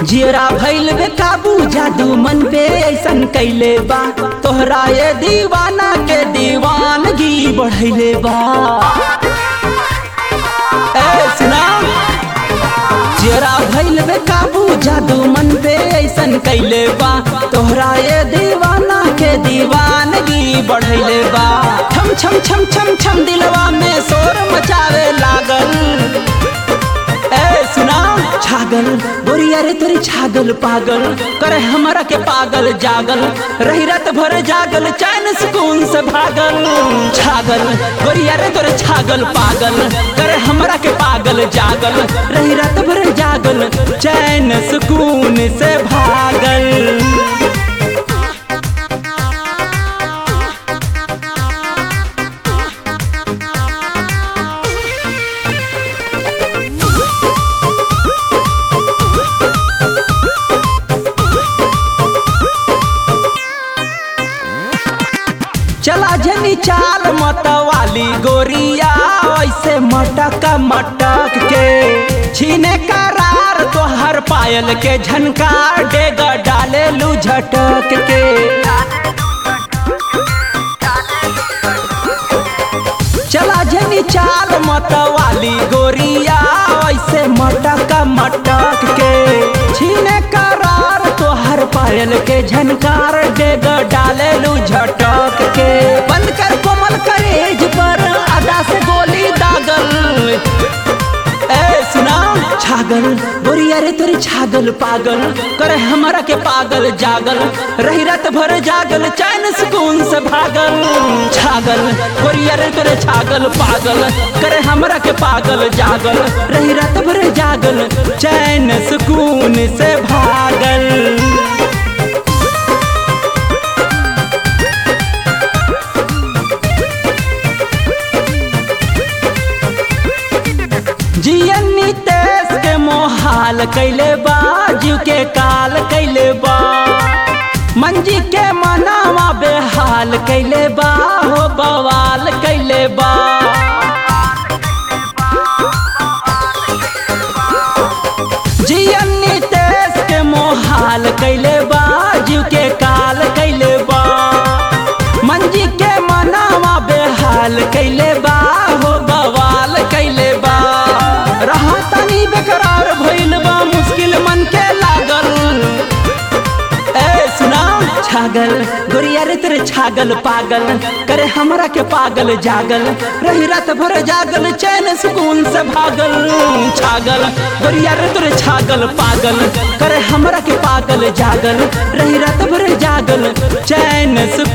जियरा भइल बे काबू जादू मन पे ऐसन कैले बा तोहरा ये दीवाना के दीवानगी बढ़ैले बा ए सुना जियरा भइल बे काबू जादू मन पे ऐसन कैले बा तोहरा ये दीवाना के दीवानगी बढ़ैले बा छम छम छम छम छम दिलवा में शोर मचावे लागल ए सुना छागल बोरिया रे तोरी छागल पागल करे हमरा के पागल जागल रही रात भर जागल चैन सुकून से भागल छागल बोरिया रे तोरे छागल पागल करे हमरा के पागल जागल रही रात भर जागल चैन सुकून से भागल चला जनी चाल मत वाली गोरिया ऐसे मटक मटक के छीने करार तोहर पायल के झनकार डेग डाले लू झटक के चला जनी चाल मत वाली गोरिया ऐसे मटक मटक के छीने करार तोहर पायल के झनकार डेग डाले लू झटक के बंद कर कोमल करेज पर अदा से गोली दागल ए सुना छागल बोरिया रे तोरे छागल पागल करे हमरा के पागल जागल रही रात भर जागल चैन सुकून से भागल छागल बोरिया रे तोरे छागल पागल करे हमरा के पागल जागल रही रात भर जागल चैन सुकून से भागल जियनी तेज के मोहाल कैले बा जीव के काल कैले बा मंजी के मनावा बेहाल कैले बा हो बवाल कैले बा जियनी तेज के मोहाल कैले बा जीव के काल कैले बा मंजी के मनावा बेहाल कैले बा हो बवाल कैले बा रहा तनी बेकरार भइल बा मुश्किल मन के लागल ए सुना छागल गोरिया रे तेरे छागल पागल करे हमरा के पागल जागल रही रात भर जागल चैन सुकून से भागल छागल गोरिया रे तेरे छागल पागल करे हमरा के पागल जागल रही रात भर जागल चैन सुकून